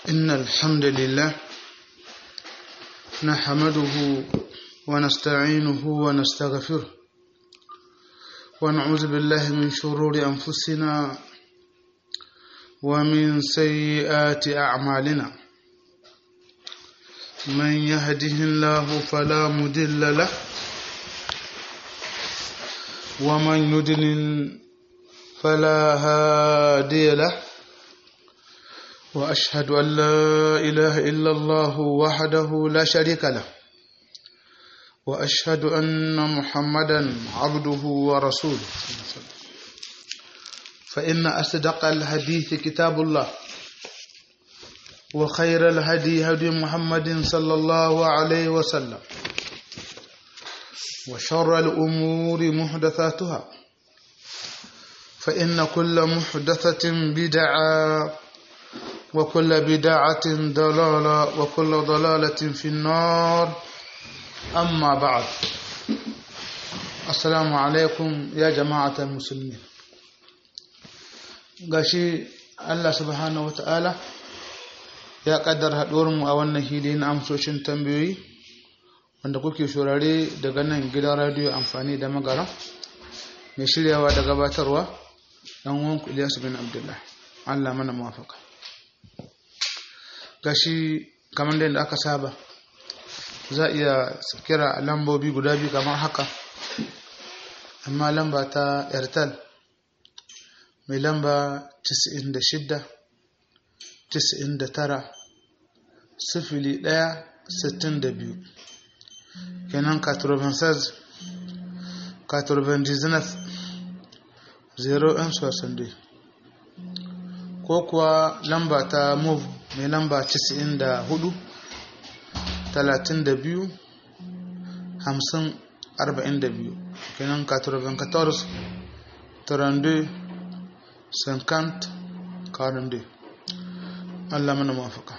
إن الحمد لله نحمده ونستعينه ونستغفره ونعوذ بالله من شرور أنفسنا ومن سيئات أعمالنا من يهده الله فلا مدل له ومن يدلل فلا هادي له وأشهد أن لا إله إلا الله وحده لا شريك له وأشهد أن محمدا عبده ورسوله فإن أصدق الحديث كتاب الله وخير الهدي هدي محمد صلى الله عليه وسلم وشر الأمور محدثاتها فإن كل محدثة بدعة وكل بدعة ضلالة وكل ضلالة في النار أما بعد السلام عليكم يا جماعة المسلمين gashi Allah subhanahu wa ta'ala ya kaddar mu a wannan hili na amsoshin tambayoyi wanda kuke shurare daga nan gidan radiyo amfani da magara mai shiryawa da gabatarwa ɗan wanku Ilyasu bin Abdullah Allah mana mafaka gashi kamar da yadda aka saba za a iya kira lambobi guda biyu kamar haka amma lamba ta airtel mai lamba 96 99 sifili ɗaya sittin da biyu kenan 96 99 0 ko kuwa lamba ta move mai lamba 94 32 50 42 kenan 94 32 50 42 Allah mana mafaka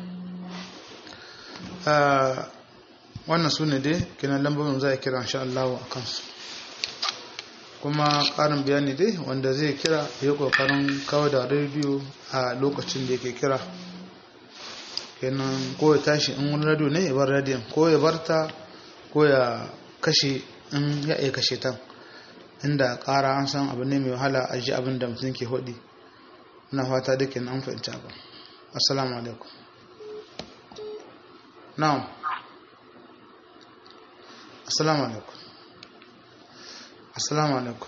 wannan su ne dai kenan lambobin za a kira insha Allah a kansu kuma ƙarin bayani dai wanda zai kira ya ƙoƙarin kawo da rediyo a lokacin da yake kira kenan ko ya tashi in wani radio ne ya bar radiyon ko ya bar ta ko ya kashe in ya iya kashe ta inda ƙara an san abu ne mai wahala a ji abin da mutum ke hudi na fata da kenan an fahimci abin assalamu alaikum na'am assalamu alaikum assalamu alaikum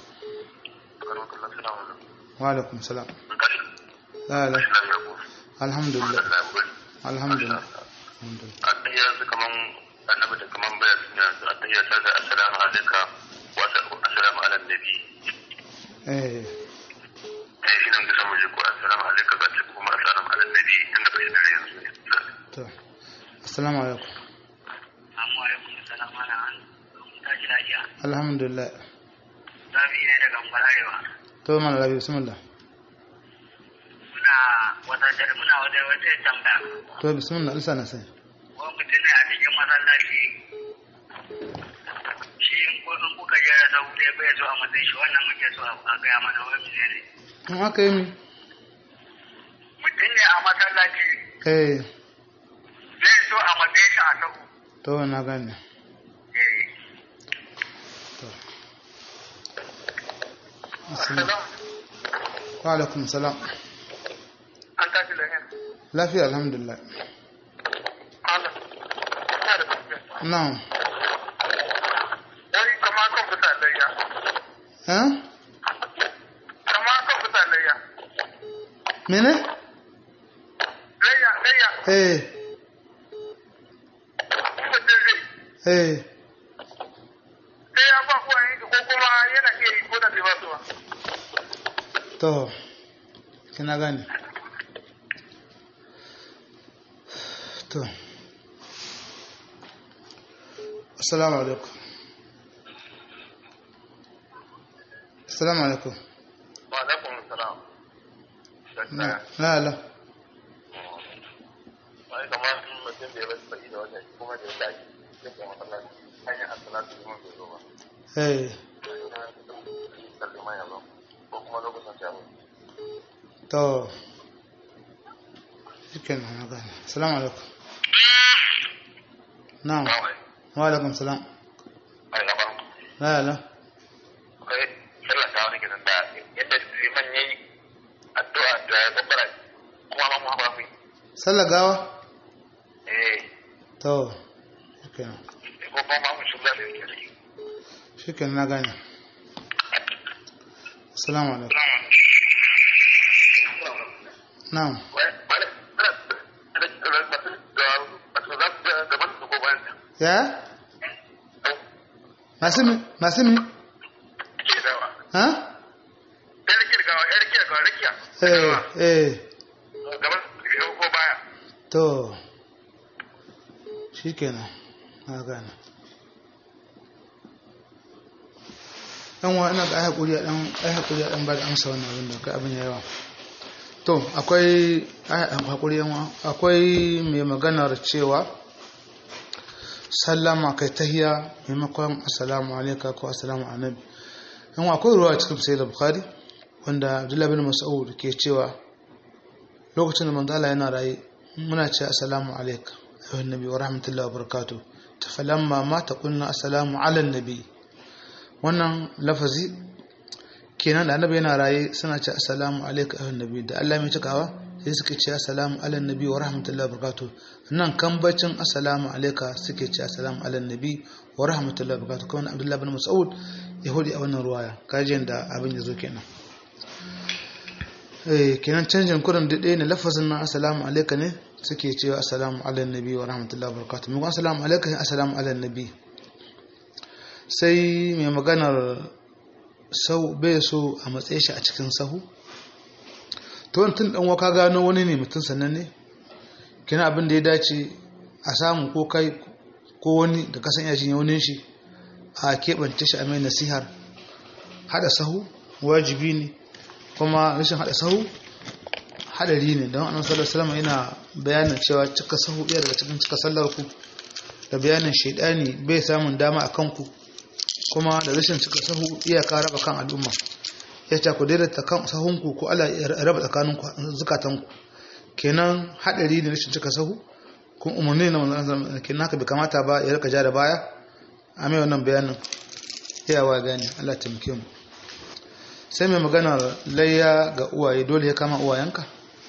wa alaikum salam la la alhamdulillah alhamdulillah atahiyya su kaman annabi da kaman bayan yanzu atahiyya ta da assalamu alayka wa assalamu ala nabi eh eh shi nan da samu ji ko assalamu alayka ga ce kuma assalamu ala nabi inda bai da yanzu to assalamu alaikum Assalamu alaikum salam ala an tashi lafiya. alhamdulillah Zabi ne daga Mbalarewa. to mana labi bismillah Muna wata muna wata wata tambaya. to bismillah alsa na sai Ko mutum ne a cikin masallaci. Shi in ko in kuka je da sau ɗaya bai zo a matsayin shi wannan muke so a gaya mana wani ne. in aka yi mi Mutum ne a masallaci eh zai zo a matsayin shi a sau. to na gane Eh. to assalamu wa alaikum salam An tashi lafiya. lafiya alhamdulillah Allah. Ina da tafiya. na'am Wani kama kan fita layya. eh Kama kan fita layya. mene Layya, layya. eh Mutum zai eh sai ya ba kuwa yanki ko kuma yana iya yi ko da bai ba su ba. to kina gane to assalamu alaikum assalamu alaikum wa alaikum salam na la la ai kamar mutum da ya bar sai da wannan kuma da ya tashi cikin masallaci hanyar assalatu liman bai zo ba eh sallama ya zo ko kuma lokacin sai to shikenan na gane assalamu alaikum na'am wa alaikum salam ai gaban la la kai sallah ta wani gidan da yadda liman yayi addu'a da ya babbara kuma ma mu ba mu sallar gawa eh to shikenan ko kuma ma mu shugaba da yake shikenan na gane assalamu alaikum na'am ya masu mi masu mi ha eh eh to shikenan na gane dan wa ina ga ai hakuri a dan ai hakuri a dan ba da amsa wannan abin da kai abin yawa to akwai ai hakuri yan wa akwai mai maganar cewa sallama kai tahiya maimakon assalamu alaika ko assalamu annabi yan wa akwai ruwa cikin sai da bukhari wanda abdullahi bin mas'ud ke cewa lokacin da manzo Allah yana raye muna ce assalamu alaika ayyuhan nabi wa rahmatullahi wa barakatuh tafalamma ma taqulna assalamu ala nabi wannan lafazi kenan da annabi yana raye suna ce assalamu alaika ayyuhan nabi da Allah mai cikawa sai suke ce assalamu ala nabi wa rahmatullahi wa barakatuh nan kambacin assalamu alaika suke ce assalamu ala nabi wa rahmatullahi wa barakatuh kuma Abdullah bin Mas'ud ya hudi a wannan ruwaya kajin da abin ya zo kenan eh kenan canjin kurin da ɗaya ne lafazin nan assalamu alaika ne suke cewa assalamu ala nabi wa rahmatullahi wa barakatuh mu assalamu alaika ne assalamu ala nabi sai mai maganar sau bai so a matsayi shi a cikin sahu to wani tun ɗan waka gano wani ne mutum sannan ne kina abin da ya dace a samu ko kai ko wani da kasan yashin yaunin shi a keɓance shi a mai nasihar haɗa sahu wajibi ne kuma rashin haɗa sahu haɗari ne don annabi sallallahu alaihi yana bayanin cewa cika sahu ɗaya daga cikin cika sallar ku da bayanin shaidani bai samun dama a kanku kuma da rashin cika sahu iyaka raba kan al'umma ya ce ku daidaita kan sahunku ko Allah ya raba tsakanin zukatanku kenan hadari ne rashin cika sahu kun umarni na manzon kenan haka bai kamata ba ya rika ja da baya a mai wannan bayanin iyawa gani Allah taimake mu sai mai magana layya ga uwaye dole ya kama uwayenka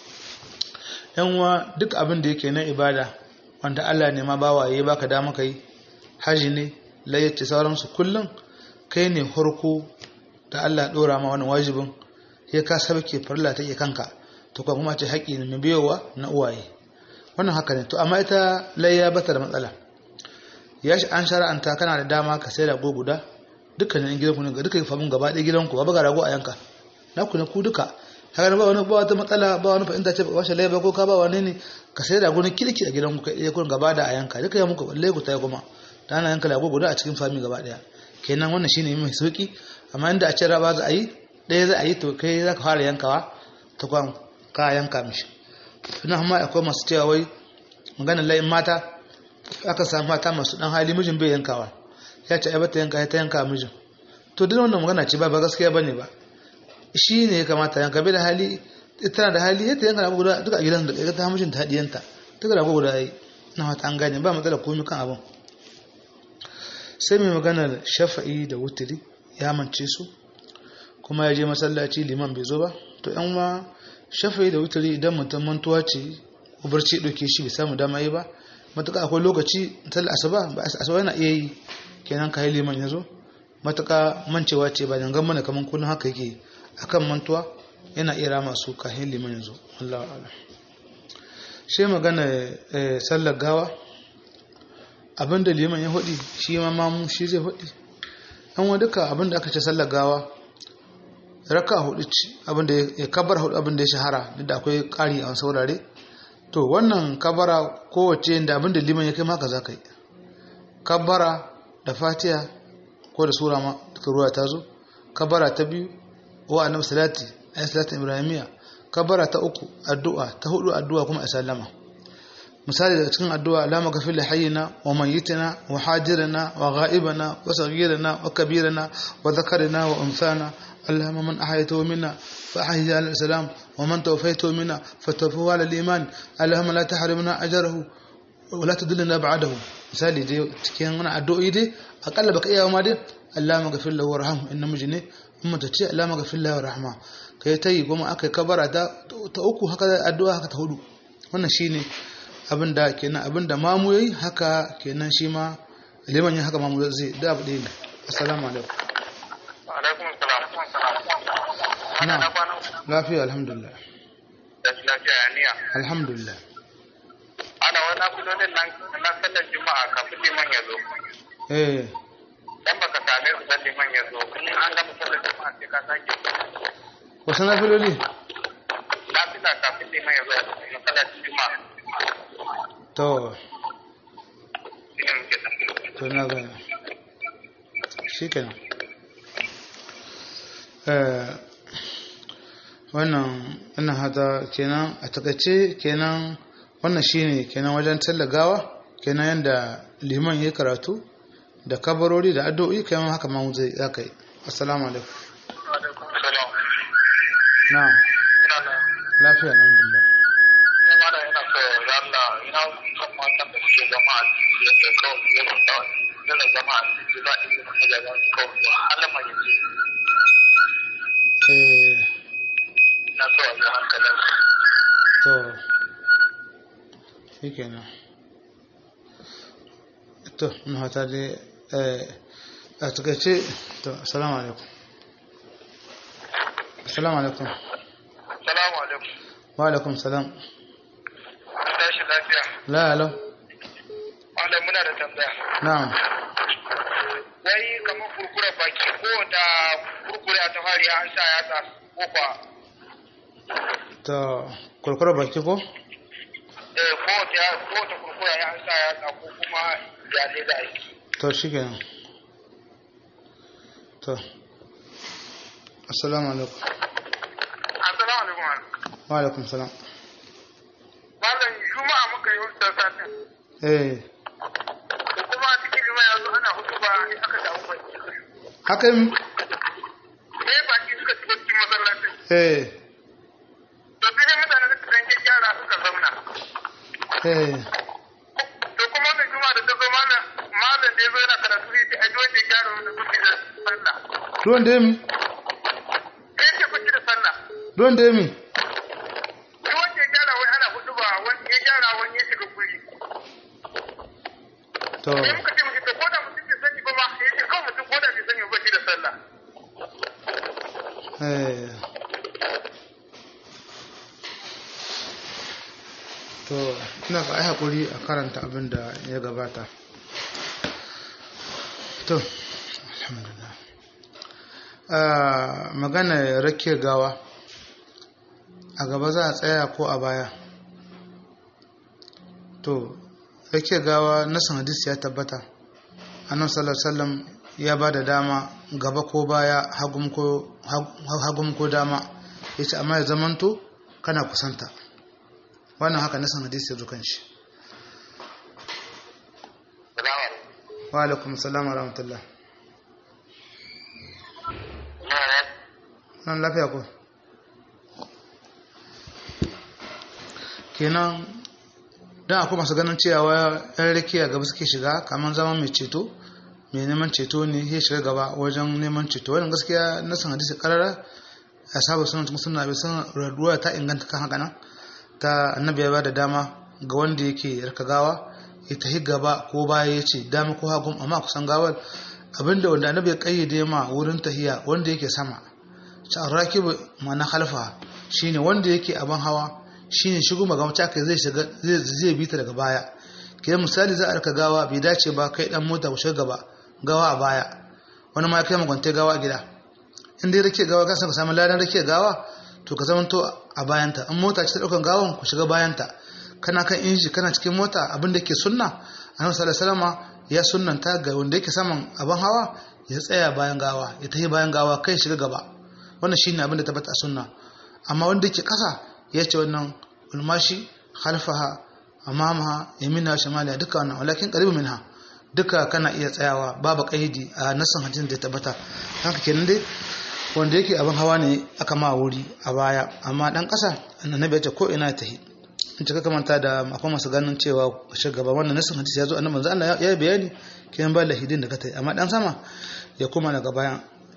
yan uwa duk abin da yake na ibada wanda Allah ne ma bawaye baka dama kai haji ne layyace sauransu kullum kai ne harko da Allah ɗora ma wani wajibin ya ka sabke farla take kanka to kuma ce haƙi ne mai biyowa na uwaye wannan haka ne to amma ita layya bata da matsala ya shi an shara'anta kana da dama ka sai rago guda dukkanin gidanku ne ga dukkan famin gaba ɗaya gidanku ba ga rago a yanka na ku ne ku duka haka ba wani ba wata matsala ba wani fahimta ce ba shi layya ba ko ka ba wani ne ka sai rago na kirki a gidanku kai ɗaya kun gaba da a yanka duka ya muku balle ku ta kuma da ana yanka rago guda a cikin fami gaba ɗaya kenan wannan shine mai sauki amma inda a ce raba za a yi ɗaya za a yi to kai za ka fara yankawa ta kwan ka yanka mishi suna amma akwai masu cewa wai maganin layin mata aka samu mata masu ɗan hali mijin bai yankawa ya ce ta yanka ta yanka mijin to duk wannan magana ce ba ba gaskiya ba ne ba shi ne ya kamata yanka bai da hali ita da hali ya ta yanka rago guda duka a gidan da ta mijin ta hadiyanta duka rago guda yi na wata an gane ba matsala komai kan abin sai mai maganar shafa'i da wutiri ya mance su kuma ya je masallaci liman bai zo ba to yan ma shafa'i da wutiri idan mutum mantuwa ce ko barci ɗauke shi bai samu dama yi ba matuƙa akwai lokaci tal asuba ba asuba yana iya yi kenan kai liman ya zo matuƙa mancewa ce ba dangan mana kaman kullum haka yake akan mantuwa yana iya rama su kahin liman ya zo Allah a'lam shi magana sallar gawa abinda liman ya hudi shi ma mamu shi zai hudi an wa duka abinda aka ce sallar gawa raka hudu ci abinda ya kabar hudu abinda ya shahara duk da akwai kari a saurare to wannan kabara kowace da abinda liman ya kai maka za ka yi kabara da fatiha ko da sura ma duka ruwa ta zo kabara ta biyu wa annabi salati ayi salatin ibrahimiya kabara ta uku addu'a ta hudu addu'a kuma a sallama misali daga cikin addu'a la maghfir li hayyina wa mayyitina wa hadirina wa ghaibana wa saghirina wa kabirina wa dhakarina wa unthana اللهم من أحيته منا فأحيه على الإسلام ومن توفيته منا فتوفه على الإيمان اللهم لا تحرمنا أجره ولا تدلنا بعده misali dai cikin wani addu'o'i dai akalla baka iya ma dai Allah maghfir lahu warhamhu inna mujne amma ta ce Allah maghfir lahu warhamha kai tayi goma akai kabara ta ta uku haka addu'a haka ta hudu wannan shine abinda kenan abinda mamu yayi haka kenan shi ma liman yin haka mamu zai da abu ɗaya ne assalamu alaikum alaikum salam na lafiya alhamdulillah da lafiya ya niya alhamdulillah ana wani kudodin nan na sallar juma'a kafin liman ya zo eh dan baka same su dan liman ya zo in an gama sallar juma'a sai ka sake wasu na filoli na fita kafin liman ya zo na sallar juma'a to shine muke tambaya to na gani shi kenan eh wannan ina hada kenan a takaice kenan wannan shine kenan wajen tallagawa kenan yanda liman ya karatu da kabarori da addu'o'i kai ma haka ma zai zaka yi assalamu alaikum alaikum salam na'am ina na lafiya alhamdulillah kuma da yana so ya Allah ina son matan da suke zama a cikin da kawai ya da yana zama a cikin za a yi masa da za su kawai halama ya ce eh na so a ji hankalin to shi kenan to na hata dai eh, a takaice to assalamu alaikum assalamu alaikum salamu alaikum wa alaikum salam tashi lafiya la alam wanda muna da tambaya na'am wai kamar kurkura baki ko da kurkura ta fari an sa yatsa ko kwa ta kurkura baki ko eh ko ta ko ta kurkura ya an sa yatsa ko kuma ya ne da aiki to shi kenan to assalamu alaikum assalamu alaikum wa alaikum salam malam juma'a muka yi wata satin eh da kuma cikin juma'a yanzu ana hutu ba sai aka samu baki haka yi sai baki suka shiga cikin masallacin eh to sai mutane suka dan gyara suka zauna eh to kuma wannan juma'a da ta zo malam malam da ya zo yana karatu sai ce aji wanda ya gyara wanda suke da sallah ruwan da ya mi sai ce kuci da sallah ruwan da ya mi duk wanda ya gyara wai ana hudu ba wani ya gyara wani ya shiga guri to sai muka ce muke to ko da mutum bai sani ba ma ya ce kawai mutum ko da bai sani ba shi da sallah eh to ina ga ai hakuri a karanta abin da ya gabata to alhamdulillah ah magana rake gawa a gaba za a tsaya ko a baya to rake gawa nasan hadisi ya tabbata annabi sallallahu alaihi wasallam ya ba da dama gaba ko baya hagum ko hagum ko dama yace amma ya zamanto kana kusanta wannan haka nasan hadisi ya zukan shi salamu alaikum wa alaikum assalam wa rahmatullah nan lafiya ko kenan don akwai masu ganin cewa yan rakiya gaba suke shiga kamar zama mai ceto mai neman ceto ne ya shiga gaba wajen neman ceto wannan gaskiya na san hadisi karara a saba sunan cikin suna bai san raduwa ta inganta kan haka nan ta annabi ya bada dama ga wanda yake yarka gawa ya tahi gaba ko baya ya ce dama ko hagun amma kusan gawar abinda wanda annabi ya kayyade ma wurin tahiya wanda yake sama ta rakibu ma'ana khalfa shine wanda yake abin hawa shine shigo magamta kai zai shiga zai zai bi ta daga baya kidan misali za a raka gawa bai dace ba kai dan mota ku shiga gaba gawa a baya wani ma ya kai magwante gawa a gida in dai rake gawa ka san ka samu ladan rake gawa to ka zamanto a bayanta in mota ce ta daukan gawan ku shiga bayanta kana kan inji kana cikin mota abin da ke sunna annabi sallallahu alaihi wasallam ya sunnanta ga wanda yake saman abin hawa ya tsaya bayan gawa ya tafi bayan gawa kai shiga gaba wannan shine abin da tabbata a sunna amma wanda yake kasa ya ce wannan ulmashi khalfaha amamaha yamina shamaliya duka wannan walakin qaribu minha duka kana iya tsayawa babu kaidi a nasan hadisin da ya tabbata haka kenan dai wanda yake abin hawa ne aka ma wuri a baya amma dan ƙasa annabi ya ce ko ina ta yi in cika kamanta da akwai masu ganin cewa shugaba wannan nasin hadisi ya zo annabi manzo Allah ya yi bayani kiyan ba lahidin da ka ta yi amma dan sama ya kuma daga bayan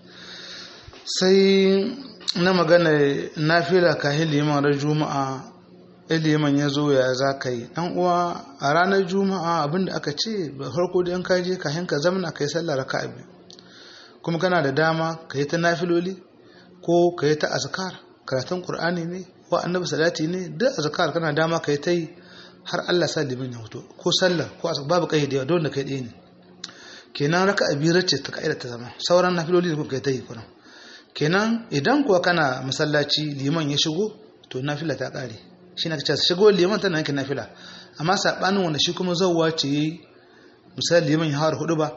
sai na magana nafila kahin liman ran juma'a liman ya zo ya za ka yi dan uwa a ranar juma'a abinda aka ce ba farko da ka je kahin ka zamana kai sallah raka'a biyu kuma kana da dama ka yi ta nafiloli ko ka yi ta azkar karatun qur'ani ne wa annabi salati ne duk azkar kana dama ka yi ta yi har Allah sa liman ya fito ko sallah ko babu kai da don da kai ɗaya ne kenan raka'a biyu ce ta kaida ta zama sauran nafiloli da kai ta yi kuma kenan idan kuwa kana masallaci liman ya shigo to nafila ta kare shi na kace shigo liman tana yanke nafila amma sabanin wanda shi kuma zawwa ce yayi misali liman ya hawar hudu ba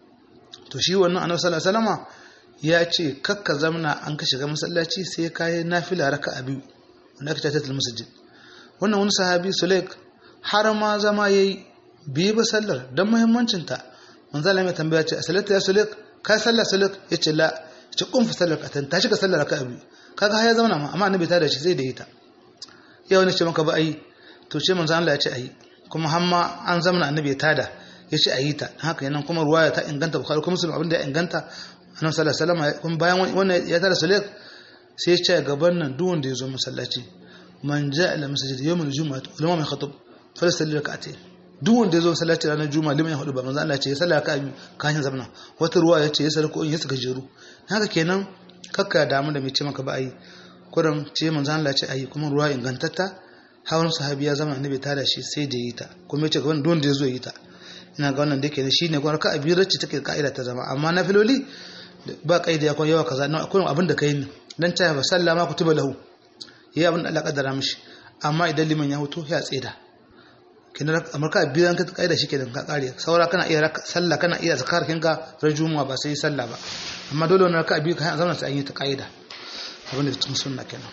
to shi wannan annabi sallallahu alaihi wasallama ya ce kakka zamna an ka shiga masallaci sai ka yi nafila raka'a biyu wanda aka tattatal masjid wannan wani sahabi sulaik har ma zama yayi biyu ba sallar dan muhimmancin ta manzo Allah mai tambaya ce salatu ya sulaik ka sallar sulaik yace la ce kun fa sallar katan ta shiga sallar raka'a biyu kaga har ya zauna ma amma annabi ta da shi sai da ita yau ne ce maka ba ai to ce manzo Allah ya ce ai kuma har ma an zamana annabi ya tada ya ce ayi ta haka yanan kuma ruwaya ta inganta bukhari kuma muslim abinda ya inganta annabi sallallahu alaihi wasallam kuma bayan wannan ya tada sulaik sai ya ce gaban nan duk wanda ya zo masallaci man ja'a ila masjid yawm al-jum'ah ulama mai khatib falasalli rak'atayn duk wanda ya zo masallaci ranar juma'a liman ya hudu ba manzo Allah ya ce ya salla ka kashin zamana wata ruwa ya ce ya sarko in ya saka jeru haka kenan kakka damu da mai ce maka ba ai kuran ce manzo Allah ya ce ayi kuma ruwa ingantatta hawan sahabi ya zama annabi ta da shi sai da yi ta kuma ya ce gaban duk wanda ya zo yi ta ina ga wannan da ke shine kuma ka abirar ce take ka'ida ta zama amma na filoli ba kaida ya kuma yawa kaza na akwai abin da kai ne dan ta ba sallama kutuba lahu yayi abin da Allah kaddara mishi amma idan liman ya huto ya tseda kina amurka biyan ka kaida shi kenan ka kare saura kana iya sallah kana iya zakar kinka rajuma ba sai sallah ba amma dole wannan ka biyu ka zama sai an yi ta kaida abin da cikin sunna kenan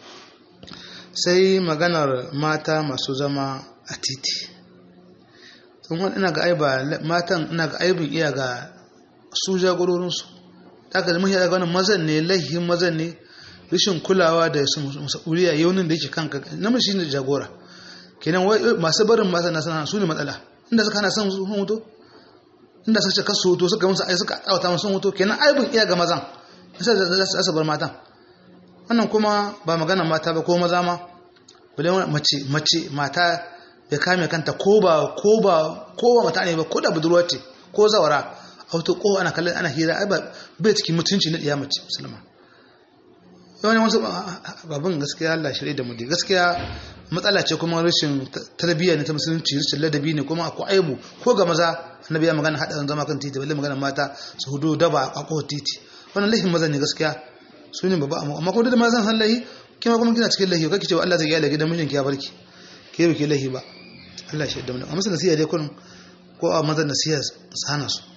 sai maganar mata masu zama a titi sun wani ina ga aiba matan ina ga aibin iya ga su jagororinsu da aka zama ya ga wannan mazan ne laihin mazan ne rashin kulawa da su masa'uriya yaunin da yake kanka namiji ne jagora kenan masu barin mata na sana su ne matsala inda suka hana son sun hoto inda suka ce kasu hoto suka musu ai suka tsawata musu hoto kenan aibin iya ga mazan sai da su bar matan wannan kuma ba magana mata ba ko maza ma bale mace mace mata ya kame kanta ko ba ko ba ko ba mata ne ba ko da budurwa ce ko zawara auto ko ana kallon ana hira ai ba bai cikin mutunci na mace musulma yawan wasu babban gaskiya Allah shirye da mu dai gaskiya matsala ce kuma rashin tarbiyya ne ta musulunci rashin ladabi ne kuma akwai aibu ko ga maza annabi ya magana hada zama kan titi balle magana mata su hudu daba a ko titi wannan laifin maza ne gaskiya su ne babba amma kuma da mazan san lahi kima kuma kina cikin lahi kake cewa Allah zai gyara gidan mijinki ya barki ke ba ke lahi ba Allah shi da mu amma sai nasiha dai kun ko a mazan nasiha sana su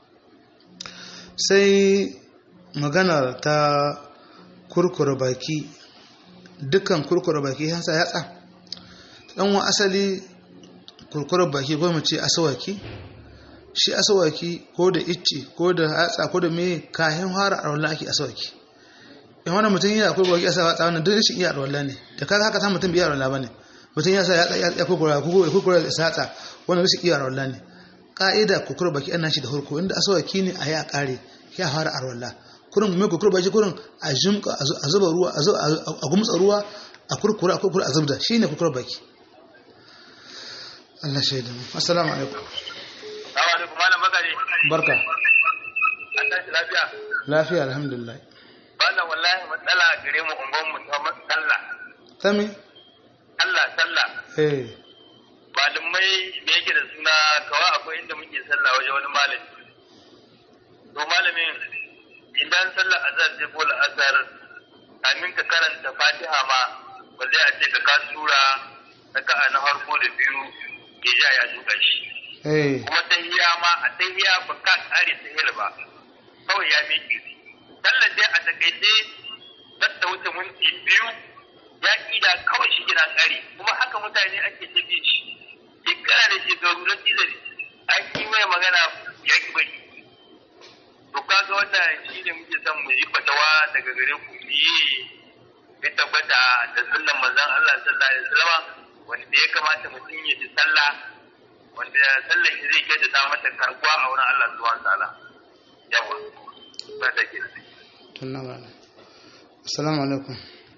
sai magana ta kurkura baki dukkan kurkura baki hansa yatsa dan wa asali kurkura baki ko mu ce asawaki shi asawaki ko da icce ko da yatsa ko da me kayan fara a wallan ake asawaki in wani mutum yana kurkura baki asawa yatsa wannan duk shi iya wallan ne da kaga haka san mutum biya wallan bane mutum ya sa ya kurkura kurkura yatsa wannan shi iya wallan ne ka'ida kurkura baki ana shi da hurko inda asawaki ne a yi a kare ya fara a wallan kurin mai kurkura baki kurin a jimka a zuba ruwa a gumtsa ruwa a kurkura a kurkura a zubda shi ne kurkura baki Allah shaidu assalamu alaikum Assalamu alaikum malam bakari. barka An tashi lafiya. lafiya alhamdulillah Wannan wallahi matsala gare mu ungon mu ta sallah. sami Allah sallah. eh Malamai da yake da suna kawai akwai inda muke sallah waje wani malami. To malamin idan sallar azhar ce ko la'asar kamin ka karanta fatiha ma ba zai a ce ka ka sura raka'a na farko da biyu ke ja ya duka shi eh kuma tahiya ma a tahiya ba ka kare tahiyar ba kawai ya miƙe sallar dai a takaice zan ta wuce minti biyu ya ƙida kawai shi gina kare kuma haka mutane ake ta bi shi shekara da shekaru na cizari an yi mai magana ya ki bari to kaga wannan shi ne muke son mu yi fatawa daga gare ku yi ya tabbata da sunnan manzon Allah sallallahu alaihi wasallam wanda ya kamata mutum ya ji sallah wanda sallar shi zai kai da mata karbuwa a wurin Allah subhanahu wa ta'ala yawa ba da ke tunna ba assalamu alaikum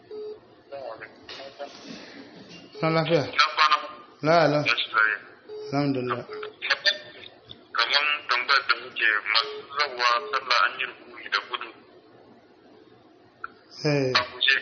na lafiya la la alhamdulillah kamar tambayar da muke masu zawa sallah an yi rukuni da gudu eh a guje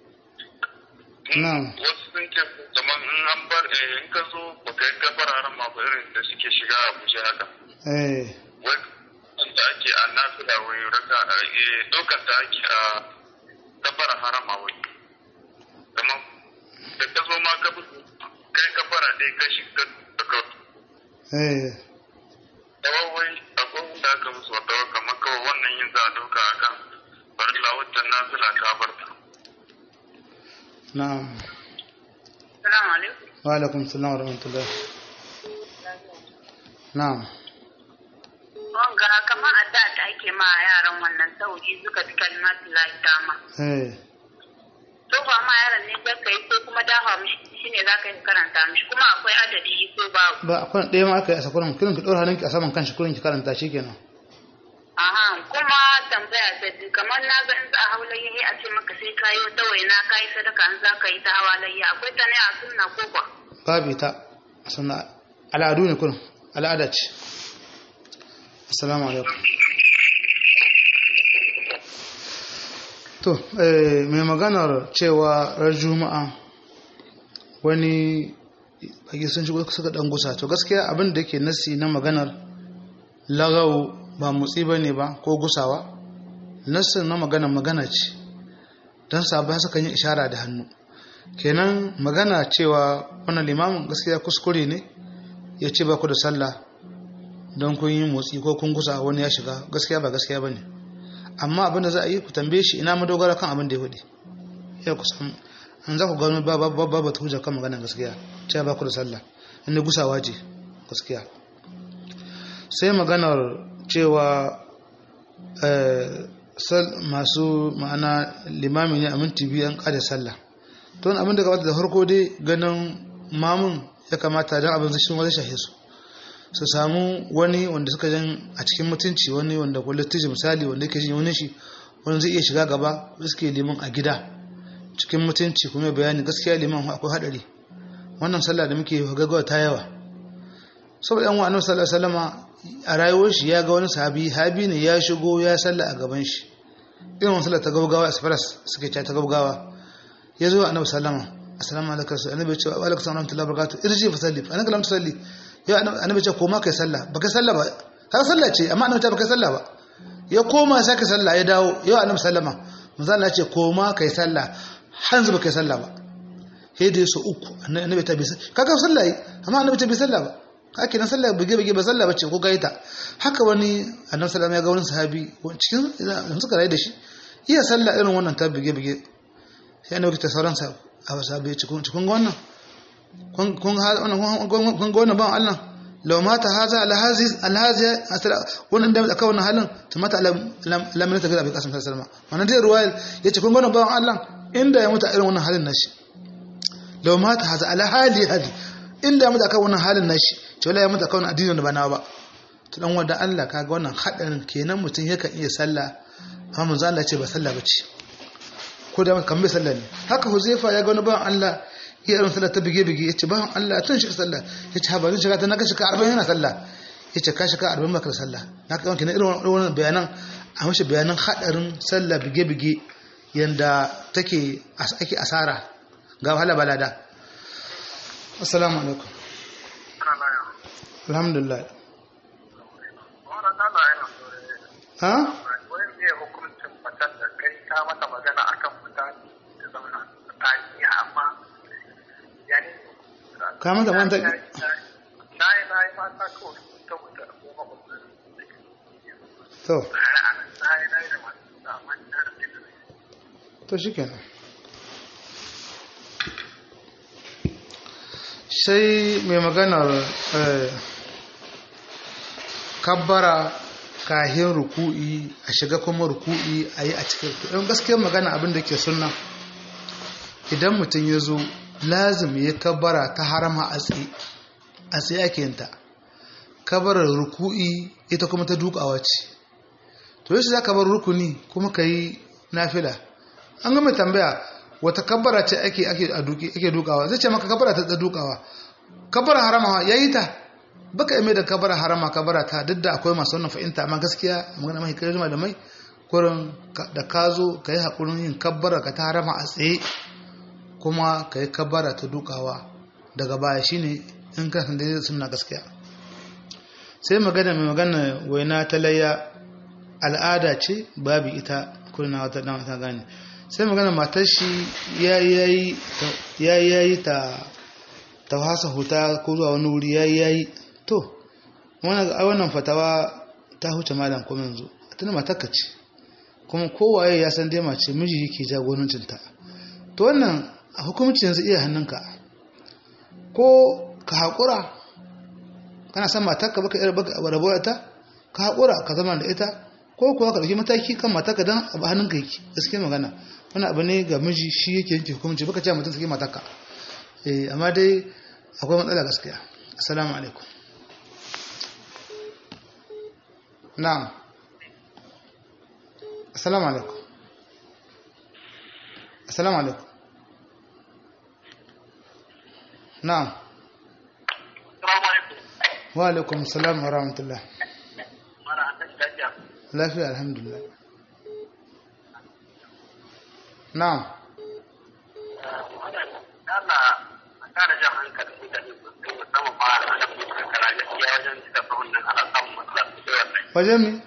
na'am wasu sun ce kamar in an bar eh, in ka zo ba ka yi gabar haram ma ba irin da suke shiga a guje haka eh wai wanda ake a nafila wai raka eh, dokar da ake a gabar harama wai kamar da ka zo ma ka bi kai gabara dai ka shiga daga eh wai akwai wanda aka musu wata kamar kawai wannan yin za a dauka a kan farilla wacce nafila ta bar ta na'am Salamu alaikum. wa alaikum salam wa rahmatullah na'am Wanga kamar adda da ake ma yaran wannan sauri suka fi kalmatu lahi dama. eh To ba ma yaran ne zaka yi ko kuma dafa mishi shine zaka yi karanta mishi kuma akwai adadi ko babu. ba akwai ɗaya ma aka yi a sakuran kirin ki ɗora hannunki a saman kanshi kurin ki karanta shi kenan Aha kuma tambaya ta biyu kamar na ga in za a hau layyahi a ce maka sai kayi wata waina kayi sadaka in za ka yi ta hawa layya akwai ta ne a sunna ko ba. babu ita sannan al'adu ne kurin al'ada ce assalamu alaikum to eh, mai maganar cewa ran juma'a wani baki sun shigo suka dan gusa to gaskiya abin da yake nasi na maganar lagau ba motsi ba ne ba ko gusawa nassin na magana magana ce don sabai suka yi ishara da hannu kenan magana cewa wannan limamin gaskiya kuskure ne ya ce ba ku da sallah don kun yi motsi ko kun gusa wani ya shiga gaskiya ba gaskiya ba ne amma abinda za a yi ku tambaye shi ina madogara kan abin da ya faɗi ya ku san an za ku gano ba ba ba ba ta hujja kan magana gaskiya cewa ba ku da sallah inda gusawa ce gaskiya sai maganar cewa eh, sal- masu ma'ana limami ne a minti biyu an kada sallah don abin da gabata da farko dai ganin mamun ya kamata don abin zai wani shahe su su samu wani wanda suka jan a cikin mutunci wani wanda ko littiji misali wanda yake jin wani shi wani zai iya shiga gaba da suke liman a gida cikin mutunci kuma ya bayani gaskiya liman akwai hadari wannan sallah da muke gaggawa ta yawa saboda yan wa'annan sallallahu alaihi wasallama a rayuwar shi ya ga wani sahabi habi ne ya shigo ya sallah a gaban shi irin wani sallah ta gaugawa express suke cewa ta gaugawa ya zo annabi sallama assalamu alaikum annabi ya ce wa alaikum salam wa rahmatullahi wa barakatuh irji fa salli fa anaka lam tusalli ya annabi ya ce koma kai sallah baka sallah ba har sallah ce amma annabi ta baka sallah ba ya koma sai ka sallah ya dawo ya annabi sallama manzo Allah ya ce koma kai sallah hanzu baka sallah ba sai da su uku annabi ta bi kaga sallah yi amma annabi ta bi sallah ba haka nan sallah bige bige ba sallah bace ko gaita haka wani annabi sallama ya ga wani sahabi cikin da suka rayu da shi iya sallah irin wannan ta bige bige sai annabi ta sauran sa a sahabi cikin cikin wannan kun kun kun ga wannan ban Allah law mata haza alhazi alhazi wannan da aka wannan halin to mata lam ta ga abi kasim sallallahu alaihi wannan dai ruwaya yace kun ga wannan ban Allah inda ya mutu irin wannan halin nashi law mata haza alhali hadi inda ya mutu akan wannan halin nashi to wallahi ya mutu akan addinin da ba nawa ba to dan wanda Allah kaga wannan hadarin kenan mutum yakan iya sallah amma manzo Allah ce ba sallah bace ko da kan bai sallah ne haka Huzaifa ya ga wani ban Allah iya irin sallah ta bige bige yace ban Allah tun shi sallah yace ha ba zan shiga ta na kashi ka 40 yana sallah yace ka shiga 40 maka sallah na ka kenan irin wannan bayanan a mashi bayanan hadarin sallah bige bige yanda take ake asara ga wahala balada assalamu alaikum alhamdulillah ha ka mata manta to to shikenan sai mai maganar kabbara kahin ruku'i a shiga kuma ruku'i a yi a cikin ɗan gaskiyar magana abin da ke sunna idan mutum ya zo lazim ya kabara ta harama a tsaye a tsaye ake yinta kabarar ruku'i ita kuma ta dukawa ce to yaushe za ka bar rukuni kuma ka yi nafila an gama tambaya wata kabara ce ake ake dukawa zai ce maka kabara ta dukawa kabara harama ya yi ta baka yi mai da kabara harama kabara ta duk da akwai masu wannan fahimta amma gaskiya magana mai kai da mai kurin da ka zo ka yi haƙurin yin kabara ka ta harama a tsaye kuma ka yi kabara ta dukawa daga baya shine in ka san daidai suna gaskiya sai magana mai magana waina ta layya al'ada ce babu ita kurna wata dan ta gane sai magana matar shi ya yayi ta ta hasa huta ko zuwa wani wuri ya yayi to wannan fatawa ta huce malam kuma yanzu tana matarka ce kuma kowaye ya san dai mace miji yake jagorancinta to wannan a hukumci yanzu iya hannunka ko ka haƙura kana san matarka baka yar baka rabuwa ta ka haƙura ka zama da ita ko kuwa ka ɗauki mataki kan matarka don abu hannunka yake gaske magana wani abu ne ga miji shi yake yanke hukumci baka ce mutum sake matarka eh amma dai akwai matsala gaskiya assalamu alaikum na'am assalamu alaikum assalamu alaikum na'am wa alaikum assalam wa rahmatullah lafiya alhamdulillah na'am wajen mi?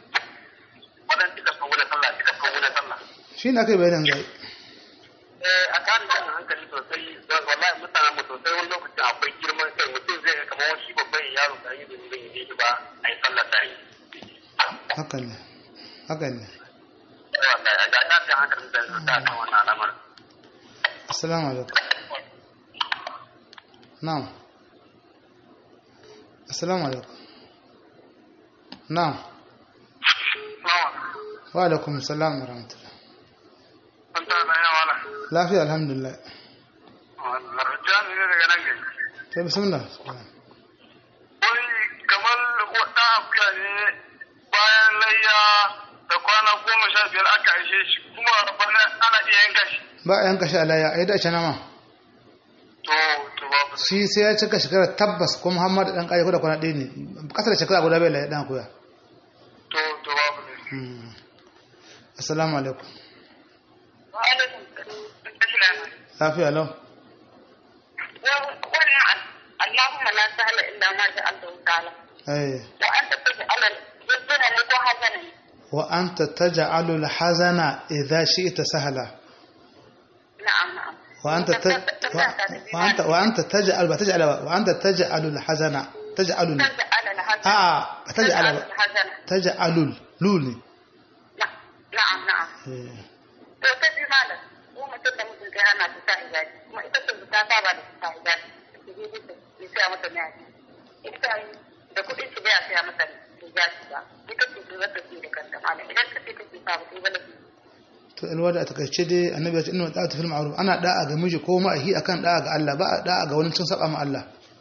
shi na kai bayanan zai a kan da hankali sosai wallahi mutanen mu sosai wani lokacin akwai girman kai mutum zai ga kamar shi babban yaro da yi domin yi shi ba a yi sallah ta yi haka ne haka ne wallahi a ga ta hankali da su ta kan wannan al'amar assalamu alaikum na'am assalamu alaikum na'am wa alaikum assalam wa rahmatullah an ta na yawa lafiya alhamdulillah jami ne daga nan gari to bismillah wani kamar wata akuya ne bayan layya da kwana goma sha biyar aka aishe shi kuma bana ana iya yanka shi ba a yanka shi alaya a yi dace nama to to babu shi sai ya cika shekara tabbas ko muhammadu dan kare ko da kwana ɗaya ne ƙasa da shekara guda bai laye dan akuya to to babu ne Hmm. assalamu alaikum lafiya lau wannan Allahumma la sahla illa ma ja'altahu sahla eh wa anta taj'al yajna ni ko hazana wa anta taj'alu al-hazana idha shi'ta sahla na'am na'am wa anta ta- wa anta wa anta taj'al ba taj'al ba wa anta taj'alu al-hazana taj'alu taj'al al-hazana a taj'al ba al-hazana taj'alu luni na'am na'am eh to ta ji malam ko mutum da mutum kai ana ta sa hijabi kuma ita ce ta saba da ta hijabi ta je ta ya saya mata mai ita da kuɗin shi bai saya mata hijabi ba ita ce ta zata ce da kanta malam idan ka ce kake sa ba sai ba lafi to alwada a takaice dai annabi ya ce inna ta'atu fil ma'ruf ana da'a ga miji ko ma'ahi akan da'a ga Allah ba a da'a ga wani cin saba ma Allah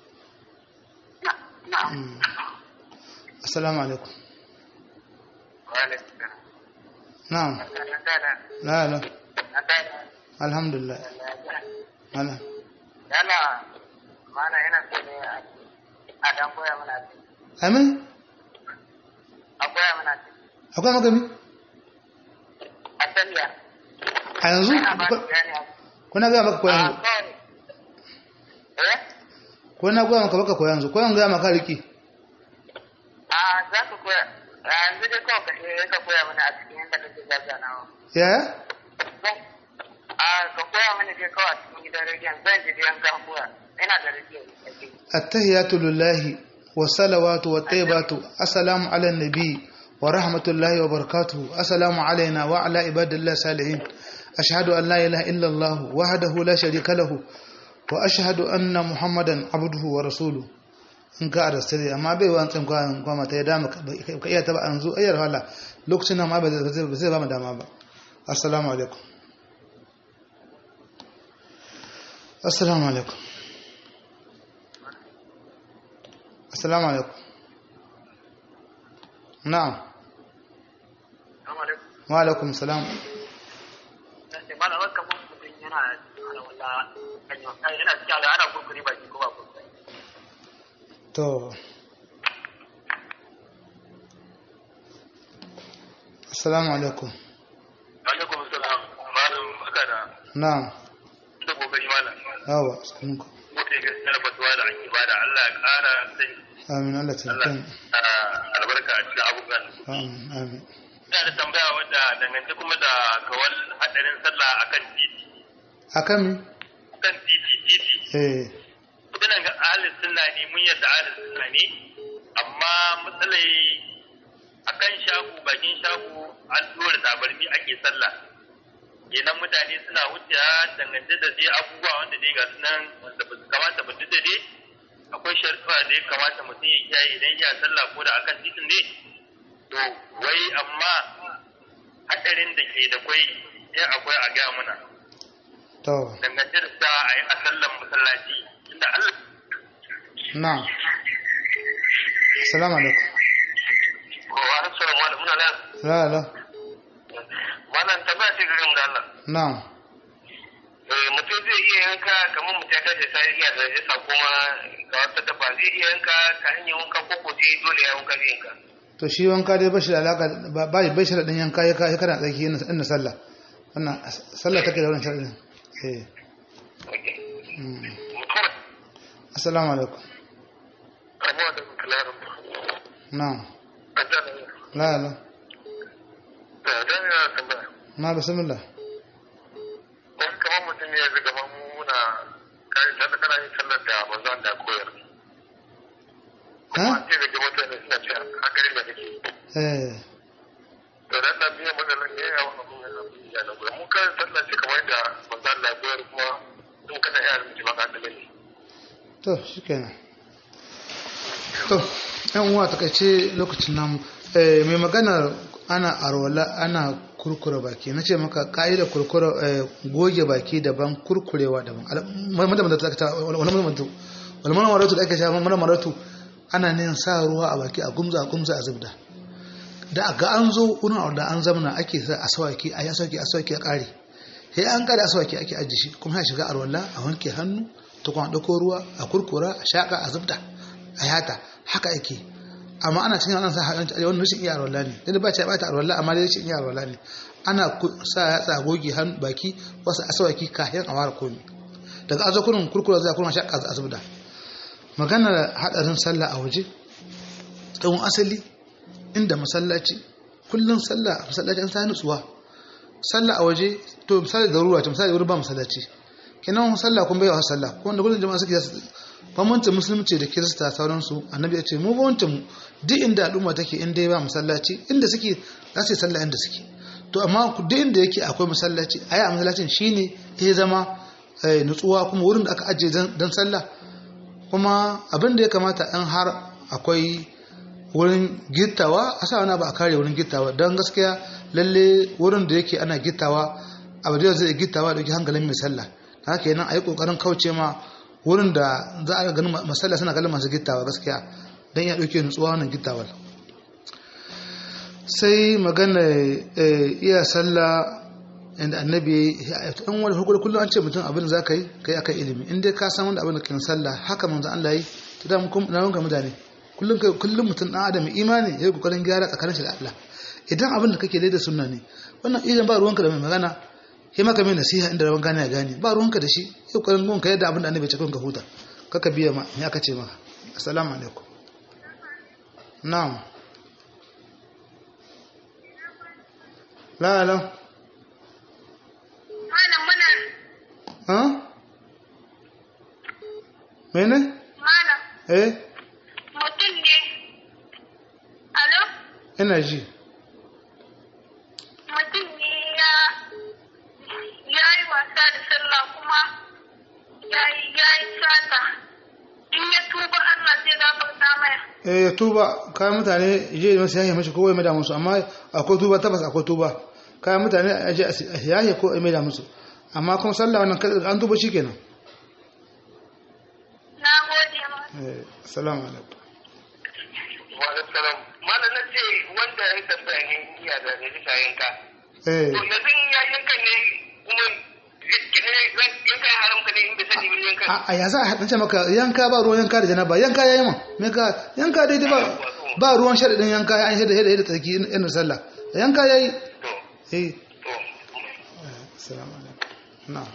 na'am assalamu alaikum wale na'am la la alhamdulillah ala yana mana yana so ne a dan koya mana amin a koya mana akwai magami a saniya a yanzu a ba ni gani kuna ga maka ko a yanzu kawai eh ko na ga maka baka ko yanzu ko yanzu ga maka riki a za ka koya a yanzu dai kawai ka je ka koya mana a cikin yadda kake zazzanawa yaya a ka koya mana dai kawai a cikin gidan rediyon zan ji dai an ka koya ina da rediyon a cikin التحيات لله والصلوات والطيبات السلام على النبي ورحمة الله وبركاته السلام علينا وعلى عباد الله الصالحين أشهد أن لا إله إلا الله وحده لا شريك له وأشهد أن محمدا عبده ورسوله in ka arastare amma bai wa tsan kwa kwa mata ya dama ka iya taba an zo ayyar hala lokacin nan ma ba zai ba mu dama ba assalamu alaikum assalamu alaikum assalamu alaikum na'am wa alaikum salam to assalamu alaikum alaikum salam malam baka da na'am da kokari malam yawa sanunku mutum ga sanar fatuwa da ake bada Allah ya kara sai amin Allah ta Allah kan albarka a cikin abubuwan amin amin ina da tambaya wadda dangance kuma da kawal hadarin sallah akan titi akan mi akan titi titi eh muna ga ahalin sunna ne mun yadda ahalin sunna ne amma matsalai akan shago bakin shago an dora tabarmi ake sallah kenan mutane suna wuce dangance da dai abubuwa wanda dai ga sunan wanda ba su kamata ba duk da dai akwai sharuɗa da ya kamata mutum ya kiyaye idan ya sallah ko da akan titin ne to wai amma hadarin da ke da kwai ya akwai a gaya muna to dangance da sa a yi a sallan masallaci inda Allah na'am assalamu alaikum wa assalamu alaikum muna nan la la wannan tabbata ce garin da Allah na'am eh mutum zai iya yanka kamar mutum ya tashi sai iya da yasa kuma ga wata dabba zai iya yanka ta hanyar wanka ko ko sai dole ya wanka zai yanka to shi wanka dai bashi da alaka ba ba bai shi da dan yanka ya kai kana tsaki yin inda sallah wannan sallah take da wannan sharadin eh okay mm. mutum assalamu alaikum abuwa da kalarin na'am ajala la la da da ya tambaya na bismillah wani kamar mutum ne ya zaga mu muna kai sallah kana yin sallar da manzon da koyar ha sai da mutane suna cewa hakarin da kake eh to dan da biyan matsalar ne ya wani abun yana biya na gudu mun kan sallah ce kamar yadda manzo Allah ya koyar kuma in kana iya rubuce maka da ne to shikenan to yan uwa takaice lokacin namu eh mai magana ana arwala ana kurkure baki na ce maka ka'idar kurkure eh, goge baki daban kurkurewa daban madama da ta wani madama wani madama maratu da ake sha madama maratu ana ne sa ruwa a baki a gumza a gumza a zubda da ga an zo wurin da an zamana ake sa a sawaki a yi asawaki a sawaki a kare sai an kare asawaki ake ajiye shi kuma ya shiga arwala a wanke hannu ta kuma ɗauko ruwa a kurkura a shaƙa a zubda a yata haka ake amma ana cikin ana sa haɗin wani rashin iya arwala ne dai ba ta bata arwala amma dai rashin iya arwala ne ana ku- sa yatsa goge hannu baki wasu asawaki kayan a ware komi daga azo kurin kurkura zai kuma shaƙa a zubda maganar haɗarin sallah a waje tsawon asali inda masallaci kullum sallah a masallaci an sa nutsuwa sallah a waje to misali da ruwa ce misali wurin ba masallaci kenan sallah kun bai wa sallah ko wanda kullum jama'a suke bambanci musulunci da kirista sauransu annabi ya ce mu bambancin mu duk inda al'umma take in dai ba masallaci inda suke za su yi sallah inda suke to amma duk inda yake akwai masallaci a yi a masallacin shine ya zama eh, nutsuwa kuma wurin da aka ajiye don sallah kuma abin da ya kamata in har akwai wurin gittawa a sa wani ba a kare wurin gittawa don gaskiya lalle wurin da yake ana gittawa abu da zai gittawa da yake hankalin mai sallah ta haka yana a yi kokarin kauce ma wurin da za a ganin masalla suna kallon masu gittawa gaskiya don ya ɗauke nutsuwa wannan gittawar sai magana eh, iya sallah inda annabi an wani hukuri kullum an ce mutum abin da za ka yi ka yi akan ilimi in dai ka san wanda abin da kan sallah haka manzo Allah yi to da mun na wanka mutane kullum kai kullum mutum dan adam imani ya yi kokarin gyara tsakanin shi da Allah idan abin da kake da sunna ne wannan idan ba ruwanka da mai magana sai maka mai nasiha inda rawan gane ya gane ba ruwanka da shi ya kokarin gonka yadda abin da annabi ya ce ka huta kaka biya ma me aka ce maka assalamu alaikum na'am la la Malam muna ha mene malam eh mutum ne. Alo? ina ji Mutum ne ya ya yi wasa da sallah kuma ya yi ya yi sata. in ya tuba Allah zai gafarta mai eh ya tuba kayan mutane je masu yahe mashi ko wai mai da musu amma akwai tuba tabbas akwai tuba kayan mutane a je a yahe ko a mai da musu amma kuma sallah wannan kada an tuba shikenan na gode ma eh assalamu alaikum wa alaikum salam malam na ce wanda ya tambaya ne iya da rajista yanka eh to yanzu in ya yanka ne kuma yanka ya haramka ne in bai sani ba yanka a a ya za a haɗance maka yanka ba ruwan yanka da janaba yanka ya yi ma me ka yanka daidai ba ba ruwan shaɗaɗin yanka an shaɗa shaɗa da tsarki irin sallah yanka ya yi to eh to assalamu alaikum na'am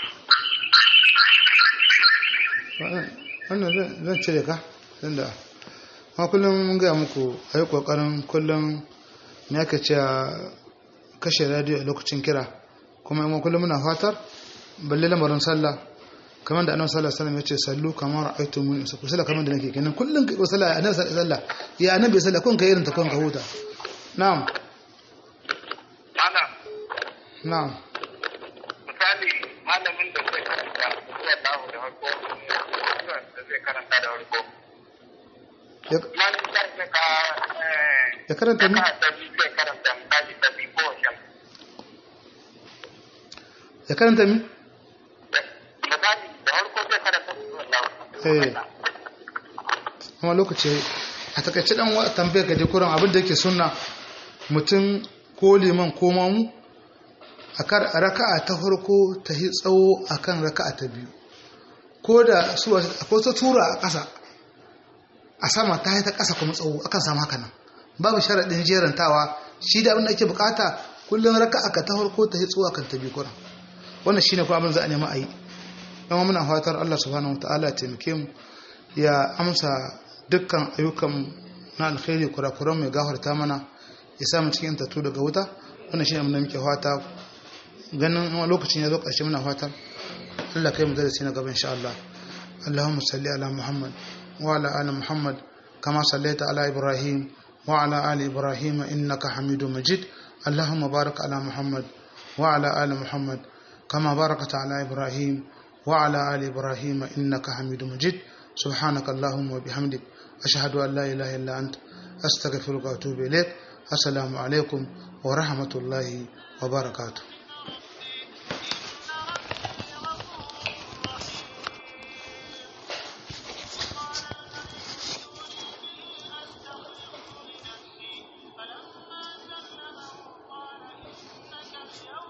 wannan zan- zan cire ka tunda ma kullum mun gaya muku a yi ƙoƙarin kullum me aka ce a kashe radio a lokacin kira kuma in kullum muna fatar balle lamarin sallah kamar da annabi sallallahu alaihi wasallam ya ce sallu kamar aitu mun isa ku sallah kamar da nake kenan kullum kai sallah annabi sallah ya annabi sallah kun kai irin ta kun ka huta na'am malam na'am misali malamin da zai karanta zuwa dawo da harko da zai karanta da harko ya malamin da zai ka eh, ya karanta ni ka ta bi zai karanta misali ta bi ko shan ya karanta mi misali da harko zai karanta zuwa dawo eh kuma lokaci yayi. a takaice dan wa tambayar ka dai kuran abin da yake sunna mutum ko liman ko mamu a kar a raka'a ta farko ta yi tsawo akan raka'a ta biyu ko da su akwai ta tura a ƙasa a sama ta yi ta ƙasa kuma tsawo akan samu haka nan babu sharaɗin jerantawa shi da abin da ake bukata kullum raka'a ka ta farko ta yi tsawo akan ta biyu kuran wannan shine kuma abin za a nema a yi don muna fatar Allah subhanahu wataala ya taimake mu ya amsa dukkan ayyukan na alkhairi kurakuran mai gafarta mana ya sa mu cikin tattu daga wuta wannan shine mun muke fata ganin wani lokacin ya zo ƙarshe muna fatan Allah kai mu darasi na gaba insha Allah Allahumma salli ala Muhammad wa ala ali Muhammad kama sallaita ala Ibrahim wa ala ali Ibrahim innaka Hamidum Majid Allahumma barik ala Muhammad wa ala ali Muhammad kama barakta ala Ibrahim wa ala ali Ibrahim innaka Hamidum Majid سبحانك اللهم وبحمدك أشهد أن لا إله إلا أنت أستغفرك وأتوب إليك السلام عليكم ورحمة الله وبركاته